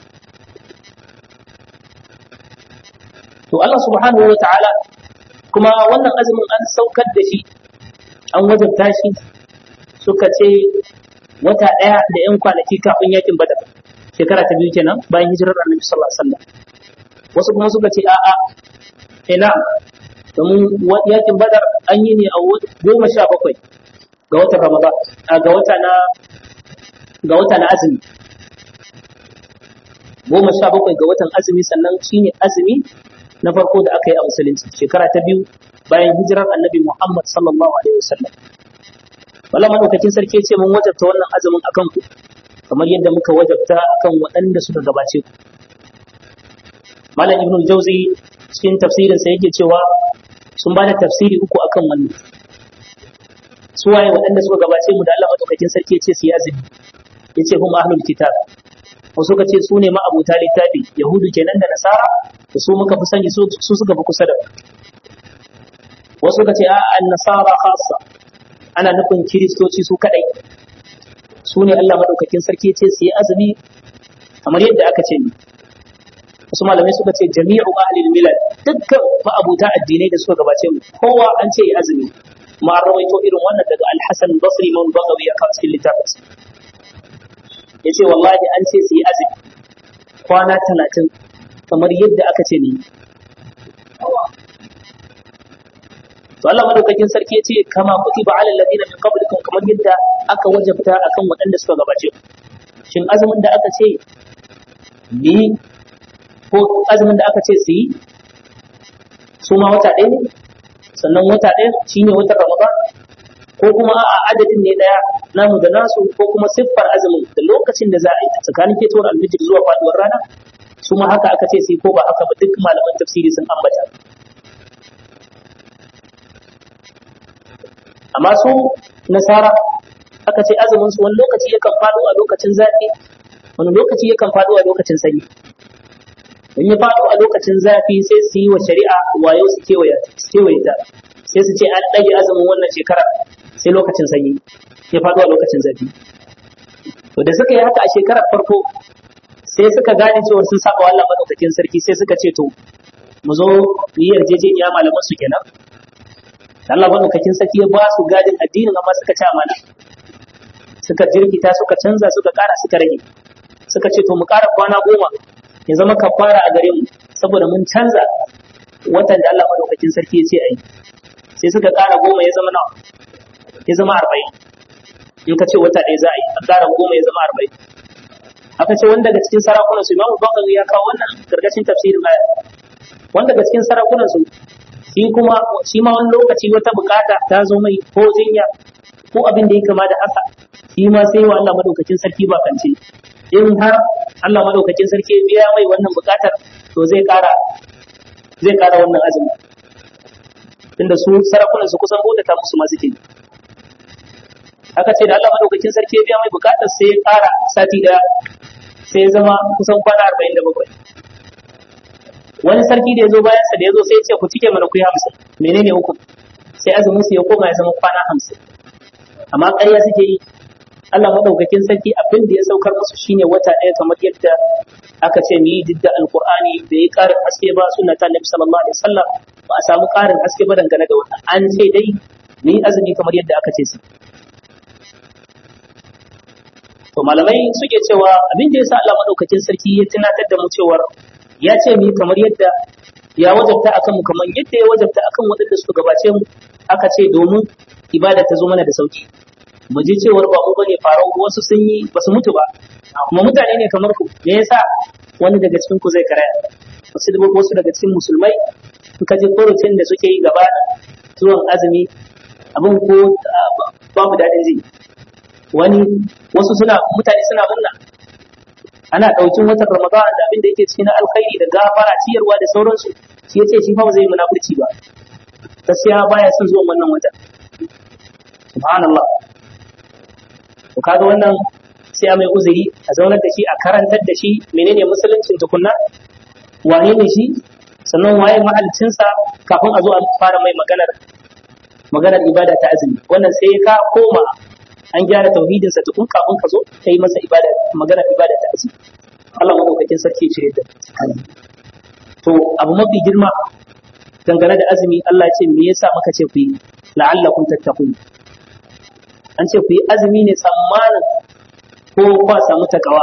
A: to Allah subhanahu wa ta'ala kuma wannan azumin an saukar da shi an wajabta shi suka ce wata ɗaya da ‘yan kwanaki kafin yakin badar shekara ta biyu kenan bayan hijirar annabi sallallahu alaihi wasallam wasu kuma suka ce a'a ina domin yakin badar an yi ne a goma sha bakwai ga watan ramadan ga wata na ga wata na azumi goma sha bakwai ga watan azumi sannan shine azumi na farko da aka yi a musulunci shekara ta biyu bayan hijirar annabi muhammad sallallahu alaihi wasallam wala madaukakin sarki ce mun wajabta wannan azumin akan ku kamar yadda muka wajabta akan waɗanda suka gabace ku malam ibnu jauzi cikin tafsirin sa yake cewa sun ba da tafsiri uku akan wannan su waye waɗanda suka gabace mu da Allah madaukakin sarki ya ce su yi azumi yace hum ahlul kitab wasu ka ce su ne ma'abuta littafi yahudu kenan da nasara da su muka fi sani su suka fi kusa da wasu ka ce a an nasara khassa ana nufin kiristoci su kadai su ne Allah madaukakin sarki ce su yi azumi kamar yadda aka ce ni wasu malamai suka ce jami'u ahlil milal dukkan ma'abuta addinai da suka gabace mu kowa an ce yi azumi ma an rawaito irin wannan daga al-Hasan Basri man Bagawi ya kawo cikin littafin yace wallahi an ce su yi azumi kwana talatin kamar yadda aka ce ni to Allah madaukakin sarki yace kama kutiba ala alladhina min qablikum kamar yadda aka wajabta akan waɗanda suka gabace shin azumin da aka ce ni ko azumin da aka ce su yi su ma wata ɗaya ne sannan wata ɗaya shine watan Ramadan ko kuma a adadin ne ɗaya namu da nasu ko kuma siffar azumin da lokacin da za a yi tsakanin fitowar alfijir zuwa faduwar rana su ma haka aka ce sai ko ba haka ba duk malaman tafsiri sun ambata amma su nasara aka ce azumin su wani lokaci yakan faɗo a lokacin zafi wani lokaci yakan faɗo a lokacin sanyi in ya faɗo a lokacin zafi sai su yi wa shari'a wayo su kewaye ta sai su ce an ɗage azumin wannan shekara sai lokacin sanyi ya faɗo a lokacin zafi to da suka yi haka a shekarar farko sai suka gane cewa sun saba wa Allah madaukakin sarki sai suka ce to mu zo mu yi yarjejeniya malaman su kenan Allah madaukakin sarki ya ba su gadin addinin amma suka ci amana suka jirkita suka canza suka ƙara suka rage suka ce to mu ƙara kwana goma ya zama kafara a gare mu saboda mun canza watan da Allah madaukakin sarki ya ce a yi sai suka ƙara goma ya zama nawa ya zama arba'in in ka ce wata ɗaya za a yi a ƙara goma ya zama arba'in aka ce wanda daga cikin sarakunan su imamu bakar ya kawo wannan gargashin tafsirin aya wanda daga cikin sarakunan su shi kuma shi ma wani lokaci wata bukata ta zo mai ko jinya ko abin da ya kama da haka shi ma sai wa Allah madaukakin sarki ba kance in har Allah madaukakin sarki ya biya mai wannan bukatar to zai ƙara zai ƙara wannan azumi tunda su sarakunan su kusan bautata musu masu ke aka ce da Allah madaukakin sarki ya biya mai bukatar sai ya ƙara sati daya sai ya zama kusan kwana arba'in da bakwai wani sarki da ya zo bayan sa da ya zo sai ya ce ku cike mana ku yi hamsin menene uku sai azumin su ya koma ya zama kwana hamsin amma ƙarya suke yi Allah madaukakin sarki abin da ya saukar musu shine wata ɗaya kamar yadda aka ce mu yi didda alqur'ani da ya ƙarin haske ba sunna ta nabi sallallahu alaihi wasallam ba a samu ƙarin haske ba dangane da wannan an ce dai mu yi azumi kamar yadda aka ce su to malamai suke cewa abin da yasa Allah madaukakin sarki ya tunatar da mu cewar ya ce mu kamar yadda ya wajabta akan mu kamar yadda ya wajabta akan waɗanda suka gabace mu aka ce domin ibada ta zo mana da sauki mu ji cewar ba mu bane farau wasu sun yi ba su mutu ba kuma mutane ne kamar ku me yasa wani daga cikin ku zai karaya wasu da wasu daga cikin musulmai in ka ji furucin da suke yi gaba zuwan azumi abin ko babu daɗin ji wani wasu suna mutane suna murna ana ɗaukin watan ramadan da abin da yake cikin alkhairi da gafara ciyarwa da sauransu shi yace shi fa ba zai munafurci ba gaskiya baya son zuwan wannan wata subhanallah to kaga wannan sai a mai uzuri a zaunar da shi a karantar da shi menene musuluncin tukunna wane ne shi sannan waye mahalcinsa kafin a zo a fara mai maganar maganar ibada ta azumi wannan sai ka koma an gyara tauhidinsa tukun kafin ka zo ka yi masa ibada magana ibada ta azumi Allah madaukakin sarki ce da to abu mafi girma dangane da azumi Allah ce me yasa muka ce ku yi la'allakum tattaqun an ce ku yi azumi ne tsammanin ko kwa samu takawa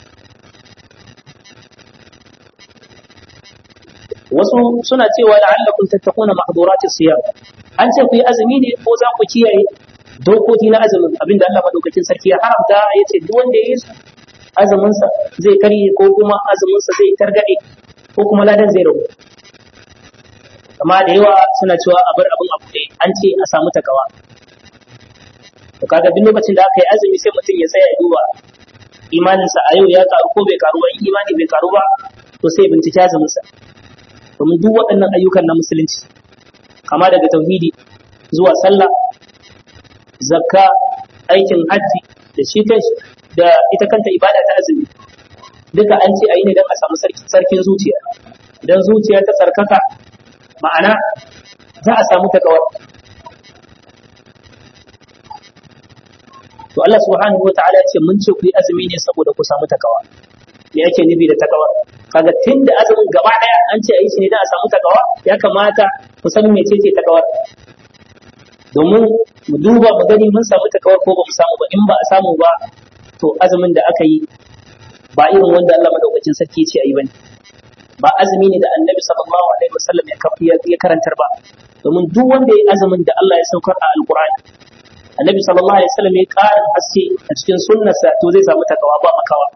A: wasu suna cewa la'allakum tattaquna mahduratis siyam an ce ku yi azumi ne ko za ku kiyaye dokoki na azumin abinda Allah madaukakin sarki ya haramta ya ce duk wanda ya yi su azuminsa zai karye ko kuma azuminsa zai targade ko kuma ladan zai rabu amma da yawa suna cewa a bar abin abu ɗaya an ce a samu takawa to kaga duk lokacin da aka yi azumi sai mutum ya tsaya ya duba imaninsa a yau ya karu ko bai karu ba in imani bai karu ba to sai bincike azuminsa domin duk waɗannan ayyukan na musulunci kama daga tauhidi zuwa sallah zakka aikin hajji da shi kanshi da ita kanta ibada ta azumi duka an ce a yi ne don a samu sarkin zuciya idan zuciya ta tsarkaka ma'ana za a samu takawar to Allah subhanahu wataala ya ce mun ce ku yi azumi ne saboda ku samu takawa me yake nufi da takawa kaga tunda azumin gaba daya an ce a yi shi ne don a samu takawa ya kamata ku san mecece takawar domin mu duba mu gani mun samu takawar ko ba mu samu ba in ba a samu ba to azumin da aka yi ba irin wanda Allah madaukakin sarki ce ayi bane ba azumi ne da Annabi sallallahu alaihi wasallam ya ya karantar ba domin duk wanda ya azumin da Allah ya saukar a Alqur'ani Annabi sallallahu alaihi wasallam ya karin haske a cikin sunnarsa to zai samu takawa ba makawa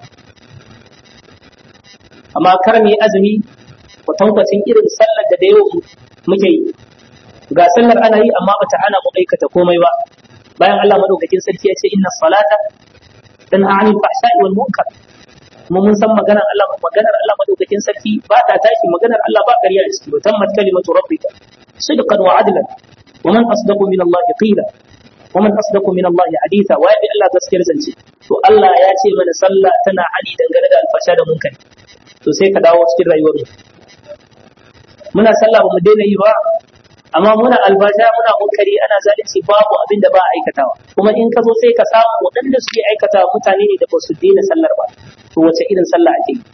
A: amma kar mu yi azumi kwatankwacin irin sallar da da yau muke yi ga sallar ana yi amma bata hana mu aikata komai ba bayan Allah madaukakin sarki ya ce inna salata dan anil fahsha'i wal munkar kuma mun san maganar Allah maganar Allah madaukakin sarki ba ta tashi maganar Allah ba ƙarya a ciki tammat kalimatu rabbika sidqan wa adlan wa man asdaqu min Allah qila wa man asdaqu min Allah haditha wa ya Allah gaskiyar zance to Allah ya ce mana sallah tana hali dangane da alfasha da munkari to sai ka dawo cikin rayuwar mu muna sallah ba mu daina yi ba amma muna albasha muna munkari ana zalunci babu abin da ba a aikatawa kuma in ka zo sai ka samu waɗanda suke aikata mutane ne da ba su daina sallar ba to wace irin sallah ake yi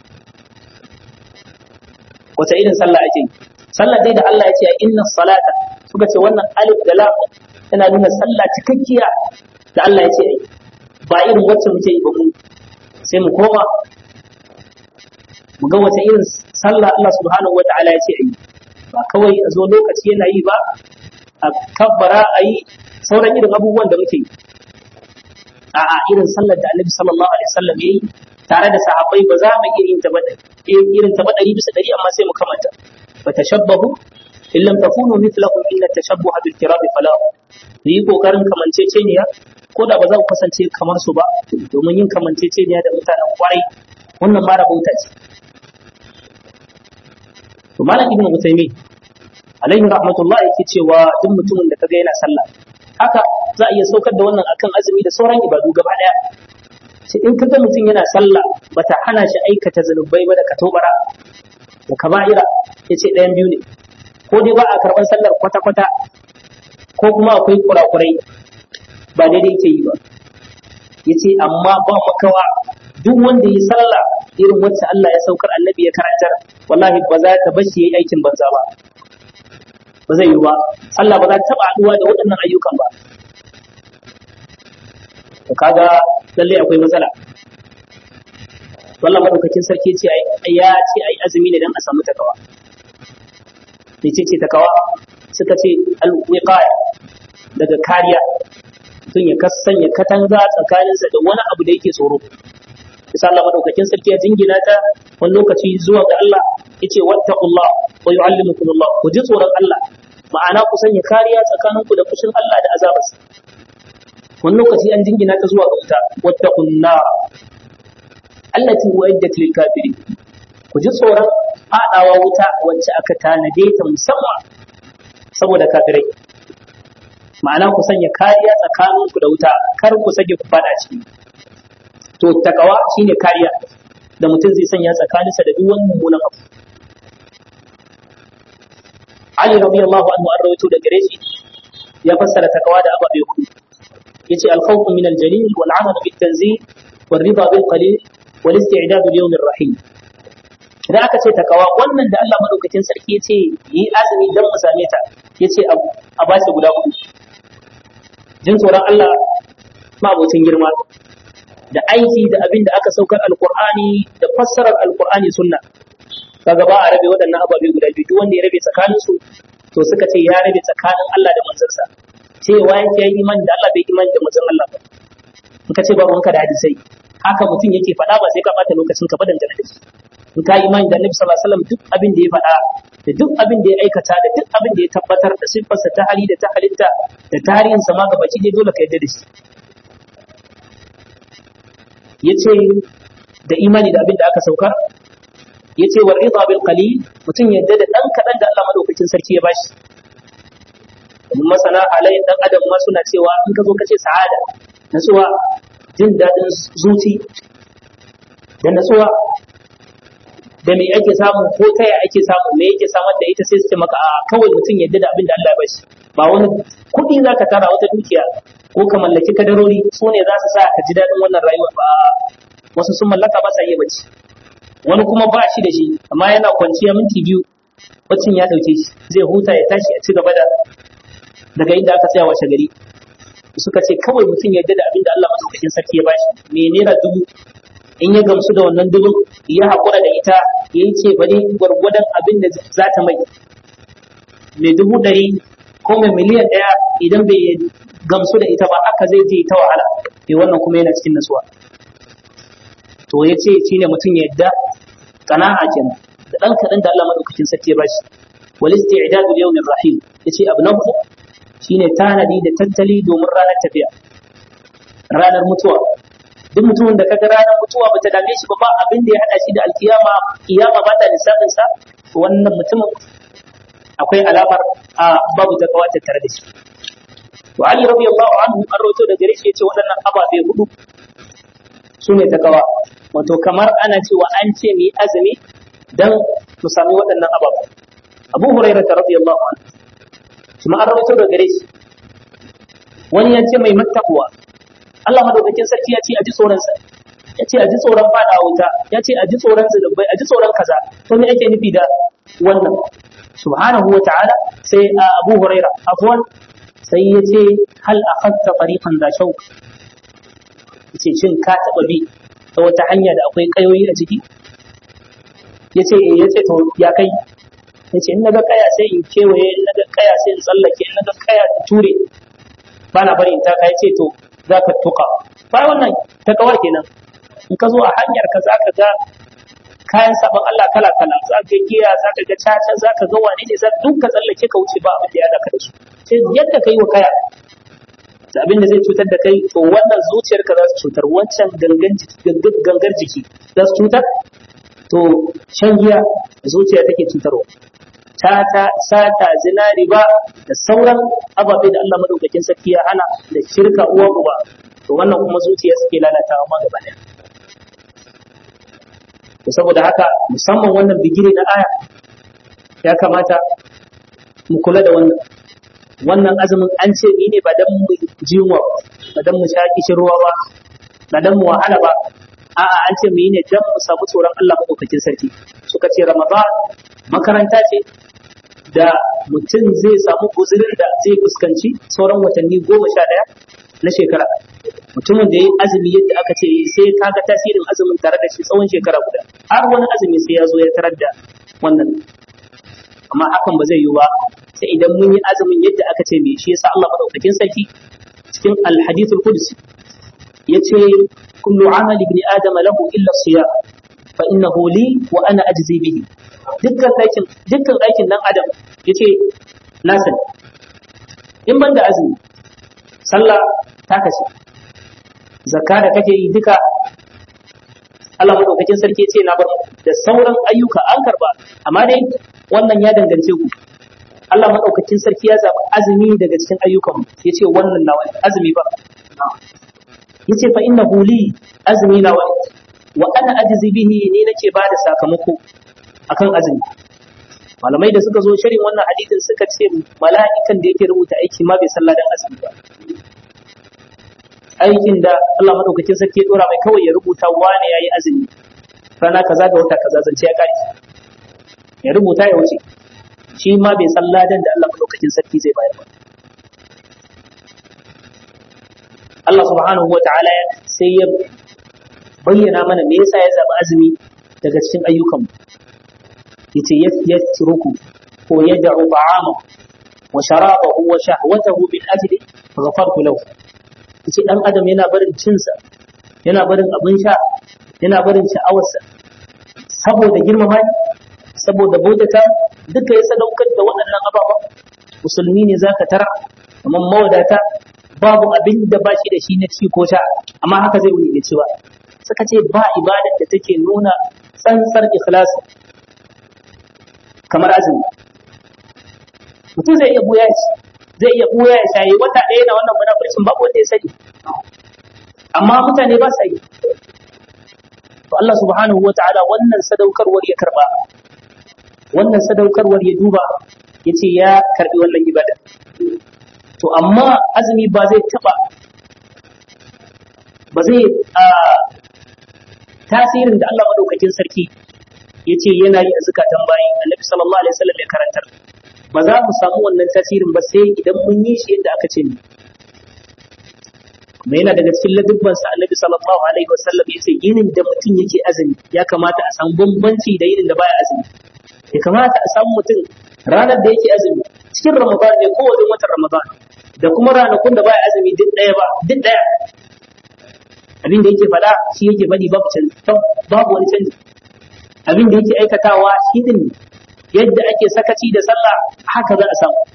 A: wace irin sallah ake yi sallah dai da Allah ya ce inna salata suka ce wannan alif da lam tana nuna sallah cikakkiya da Allah ya ce ai ba irin wacce muke yi ba mu sai mu koma mu ga wace irin sallah Allah subhanahu wataala ya ce ai ba kawai a zo lokaci yana yi ba a kabbara a yi sauran irin abubuwan da muke yi a'a irin sallar da annabi sallallahu alaihi wasallam yayi tare da sahabbai ba za mu iya yin ta ba irin ta ba ɗari bisa ɗari amma sai mu kamanta fa tashabbahu in lam takunu mithlahum inna tashabbuha bil kirami falah yi kokarin kamanceceniya ko da ba za ku kasance kamar su ba domin yin kamanceceniya da mutanen kwarai wannan ma rabauta ce to malam ibnu utaymi alaihi rahmatullah yake cewa duk mutumin da kaga yana sallah haka za a iya saukar da wannan akan azumi da sauran ibadu gaba daya sai in kaga mutum yana sallah bata hana shi aikata zanubai ba da katobara da kaba'ira yace ɗayan biyu ne ko dai ba a karɓar sallar kwata-kwata ko kuma akwai kurakurai ba daidai yake yi ba yace amma ba makawa duk wanda yi sallah irin wacce Allah ya saukar annabi ya karantar wallahi ba za ta bashi yayi aikin banza ba ba zai yi ba Allah ba za ta taba haduwa da waɗannan ayyukan ba to kaga lalle akwai matsala wallah madaukakin sarki ce ya ce ai azumi ne dan a samu takawa mece ce takawa suka ce alwiqaya daga kariya mutum ya kasanya katanga tsakaninsa da wani abu da yake tsoro bisa Allah madaukakin sarki ya jingina ta wani lokaci zuwa ga Allah yace wattaqullah wa yu'allimukumullah ku ji tsoron Allah ma'ana ku sanya kariya tsakaninku da fushin Allah da azabarsa wani lokaci an jingina ta zuwa ga wuta wattaqun nar allati uiddat lil kafirin ku ji tsoron fadawa wuta wacce aka tanade ta musamman saboda kafirai ma'ana ku sanya kariya tsakaninku da wuta kar ku sake ku fada ciki to takawa shine kariya da mutum zai sanya tsakaninsa da duk wani mummunan abu Ali radiyallahu anhu an rawaito da gare shi ya fassara takawa da ababe hudu yace al-khawfu min al-jalil wal 'amalu bit tanzil wal ridha bil qalil wal isti'dad li yawm ar-rahim idan aka ce takawa wannan da Allah madaukakin sarki yace yi azumi dan mu same ta yace a bashi guda hudu jin tsoron Allah ma abocin girma da aiki da abin da aka saukar alkur'ani da fassarar alkur'ani sunna kaga ba a rabe waɗannan ababe guda biyu duk wanda ya rabe tsakanin su to suka ce ya rabe tsakanin Allah da manzansa cewa yake yi imani da Allah bai imani da manzon Allah ba in ka ce ba wanka da hadisai haka mutum yake faɗa ba sai ka bata lokacin ka ba dangane da shi in ka imani da Annabi sallallahu alaihi wasallam duk abin da ya faɗa da duk abin da ya aikata da duk abin da ya tabbatar da siffarsa ta hali da ta halitta da tarihinsa ma gabaci dai dole ka yarda da shi ya ce da imani da abin da aka saukar ya ce war rida bil qalil mutum yadda da dan kadan da Allah madaukakin sarki ya bashi domin masana halayen dan adam ma suna cewa in ka zo ka ce sa'ada natsuwa jin daɗin zuci da natsuwa da me ake samu ko ta ya ake samu me yake samar da ita sai su ce maka a kawai mutum yadda da abin da Allah ya bashi ba wani kuɗi za ka tara wata dukiya ko ka mallaki kadarori su ne za su sa ka ji daɗin wannan rayuwa ba wasu sun mallaka ba sa iya bacci wani kuma ba shi da shi amma yana kwanciya minti biyu baccin ya ɗauke shi zai huta ya tashi a ci gaba da daga inda aka tsaya washe gari suka ce kawai mutum ya yarda da abin da Allah madaukakin sarki ya bashi me naira dubu in ya gamsu da wannan dubun ya haƙura da ita ya yi ce bane gwargwadon abin da za ta mai mai dubu ɗari ko mai miliyan ɗaya idan bai gamsu da ita ba aka zai je ta wahala to wannan kuma yana cikin nasuwa to ya ce shi ne mutum ya yadda kana'a kenan da ɗan kaɗan da Allah madaukakin sarki ya bashi wal isti'dadu li yawmir rahim yace abu na hudu shine tanadi da tattali domin ranar tafiya ranar mutuwa duk mutumin da kaga ranar mutuwa bata dame shi ba ba abin da ya hada shi da alkiyama kiyama ba ta lissafin sa wannan mutumin akwai alamar a babu takawa tattare da shi to Ali radiyallahu anhu an rawaito da gare shi yace waɗannan ababe hudu su ne takawa wato kamar ana cewa an ce mu yi azumi dan mu sami waɗannan ababe Abu Hurairah radiyallahu anhu kuma an rawaito da gare shi wani ya ce mai mattakuwa Allah madaukakin sarki ya ce a ji tsoronsa ya ce a ji tsoron fada wuta ya ce a ji tsoron zunubai a ji tsoron kaza to me ake nufi da wannan subhanahu wa ta'ala sai a Abu Huraira afwan sai ya ce hal akhadta fariqan da shauk yace shin ka taba bi ta wata hanya da akwai kayoyi a ciki yace eh yace to ya kai yace in naga kaya sai in kewaye in naga kaya sai in tsallake in naga kaya in ture bana bari in taka yace to za ka tuka ba wannan ta kawar kenan in ka zo a hanyar ka za ka ga kayan sabon Allah kala kala za ka giya za ka ga caca za ka ga wane ne za duk ka tsallake ka wuce ba abin da ya daka da su sai yadda ka yi wa kaya da abin da zai cutar da kai to wannan zuciyarka za su cutar wancan gangar jiki za su cutar to shan giya zuciya take cutarwa tata sata zina riba da sauran ababe da Allah madaukakin sarki ya hana da shirka uwa uba to wannan kuma zuciya suke lalatawa ma gaba daya to saboda haka musamman wannan bigire na aya ya kamata mu kula da wannan wannan azumin an ce ni ne ba dan mu jiwa ba dan mu sha ruwa ba ba dan mu wahala ba a'a an ce mu yi ne dan mu samu tsoron Allah madaukakin sarki suka ce ramadan makaranta ce da mutum zai samu guzurin da zai fuskanci sauran watanni goma sha ɗaya na shekara mutumin da ya yi azumi yadda aka ce sai kaga tasirin azumin tare da shi tsawon shekara guda har wani azumi sai ya zo ya tarar da wannan amma hakan ba zai yi ba sai idan mun yi azumin yadda aka ce me shi yasa Allah madaukakin sarki cikin alhadithul qudsi yace kullu amali ibn adama lahu illa siyam fa innahu li wa ana ajzi bihi dukkan aikin dukkan aikin dan adam yace na sani in ban da azumi sallah ta kashe zakka da kake yi duka Allah madaukakin sarki yace na bar da sauran ayyuka an karba amma dai wannan ya dangance ku Allah madaukakin sarki ya zaɓi azumi daga cikin ayyukan yace wannan nawa azumi ba yace fa innahu li azmi nawa wa ana ajzi bihi ni nake ba da sakamako akan azumi malamai da suka zo shirin wannan hadisin suka ce mala'ikan da yake rubuta aiki ma bai sallah dan azumi ba aikin da Allah madaukakin sarki ya dora mai kawai ya rubuta wane yayi azumi rana kaza ga wata kaza zance ya kare ya rubuta ya wuce shi ma bai sallah dan da Allah madaukakin sarki zai bayar ba Allah subhanahu wa ta'ala sai ya bayyana mana me yasa ya zaɓi azumi daga cikin ayyukan yace yatruku ko yad'u ta'ama wa sharabahu wa shahwatahu min ajli ghafartu lahu yace dan adam yana barin cinsa yana barin abin sha yana barin sha'awarsa saboda girmama saboda bautata duka ya sadaukar da waɗannan ababa musulmi ne zaka tara kamar mawadata babu abin da ba shi da shi na ci ko sha amma haka zai wuni cewa suka ce ba ibadar da take nuna tsantsar ikhlasi kamar azumi mutum zai iya buya shi zai iya buya ya shayi wata ɗaya na wannan munafurcin babu wanda ya sani amma mutane ba sa yi to Allah subhanahu wa ta'ala wannan sadaukarwar ya karba wannan sadaukarwar ya duba yace ya karbi wannan ibada to amma azumi ba zai taba ba zai tasirin da Allah madaukakin sarki ya ce yana yi a zukatan bayi annabi sallallahu alaihi wasallam ya karantar ba za mu samu wannan tasirin ba sai idan mun yi shi yadda aka ce ni kuma yana daga cikin ladubban sa annabi sallallahu alaihi wasallam ya ce yinin da mutum yake azumi ya kamata a samu bambanci da yinin da baya azumi ya kamata a samu mutum ranar da yake azumi cikin ramadan ne ko wajen watan ramadan da kuma ranakun da baya azumi duk ɗaya ba duk ɗaya abin da yake faɗa shi yake faɗi babu canji babu wani canji abin da yake aikatawa shi din yadda ake sakaci da sallah haka za a samu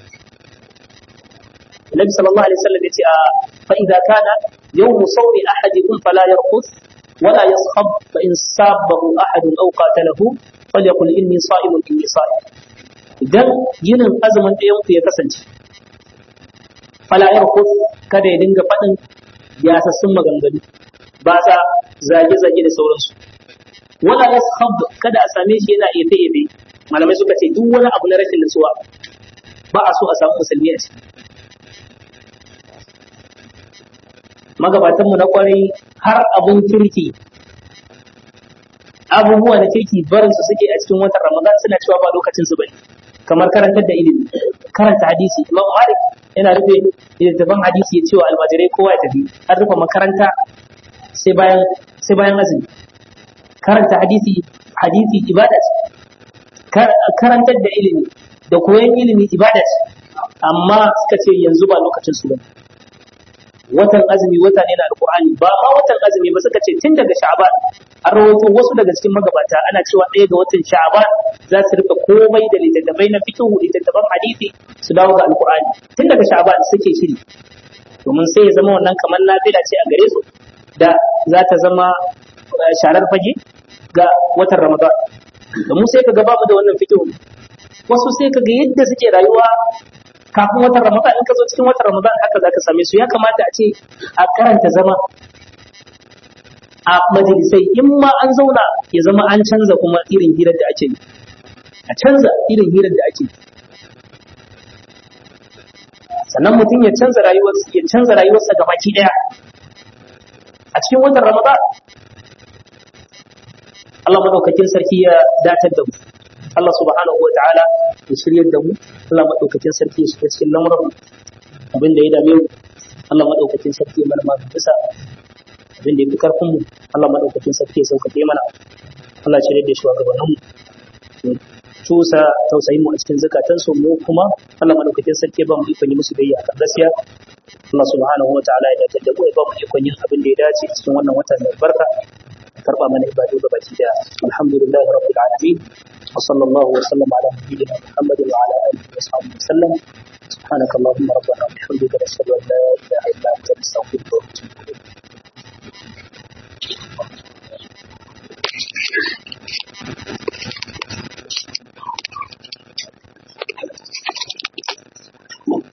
A: Nabi sallallahu alaihi wasallam yace a fa idza kana yawm sawmi ahadikum fala yarqus wala yaskhab fa in sabahu ahad aw qatalahu falyaqul inni sa'imun inni sa'im idan yinin azumin ɗayan ku ya kasance fala yarqus kada ya dinga faɗin ya sassun maganganu ba sa zage-zage da sauransu wala yaskhab kada a same shi yana efe efe malamai suka ce duk wani abu na rashin nutsuwa ba a so a samu musulmi a ciki magabatan mu na kwarai har abun kirki abubuwa na kirki barin su suke a cikin watan ramadan suna cewa ba lokacin su bane kamar karantar da ilimi karanta hadisi imam malik yana rufe littattafan hadisi ya cewa almajirai kowa ya tafi an rufe makaranta sai bayan sai bayan azumi karanta hadisi hadisi ibada ce karantar da ilimi da koyon ilimi ibada ce amma suka ce yanzu ba lokacin su bane watan azumi wata ne na alqur'ani ba ma watan azumi ba suka ce tun daga sha'ban an rawaito wasu daga cikin magabata ana cewa ɗaya ga watan sha'ban za su rika komai da littattafai na fiqh littattafan hadisi su dawo ga alqur'ani tun daga sha'ban suke shiri domin sai ya zama wannan kamar nafila ce a gare su da za ta zama sharar fage ga watan Ramadan. Da mu sai ka ga babu da wannan fikihu. Wasu sai ka ga yadda suke rayuwa kafin watan Ramadan in ka zo cikin watan Ramadan haka za ka same su ya kamata a ce a karanta zama a majalisai in ma an zauna ya zama an canza kuma irin hirar da ake yi. A canza irin hirar da ake yi. Sannan mutum ya canza rayuwarsa ya canza rayuwarsa gabaki daya. a cikin watan Ramadan Allah madaukakin sarki ya datar da mu Allah subhanahu wa ta'ala ya shiryar da mu Allah madaukakin sarki ya shiga cikin lamuran abin da ya dame mu Allah madaukakin sarki ya mana magana bisa abin da ya fi karfin mu Allah madaukakin sarki ya sauƙaƙe mana Allah ya shirya da shugabannin mu cusa tausayin mu a cikin zakatan su mu kuma Allah madaukakin sarki ba mu ikon yi musu biyayya kan gaskiya Allah subhanahu wa ta'ala ya dace da mu ya ba mu ikon yin abin da ya dace cikin wannan watan mai barka karba mana ibadu ga baki da alhamdulillahi rabbil alamin wa sallallahu wa sallam ala nabiyyina muhammadin wa ala alihi wa sahbihi wa sallam سبحانك اللهم ربنا وبحمدك نشهد ان لا اله الا انت نستغفرك ونتوب اليك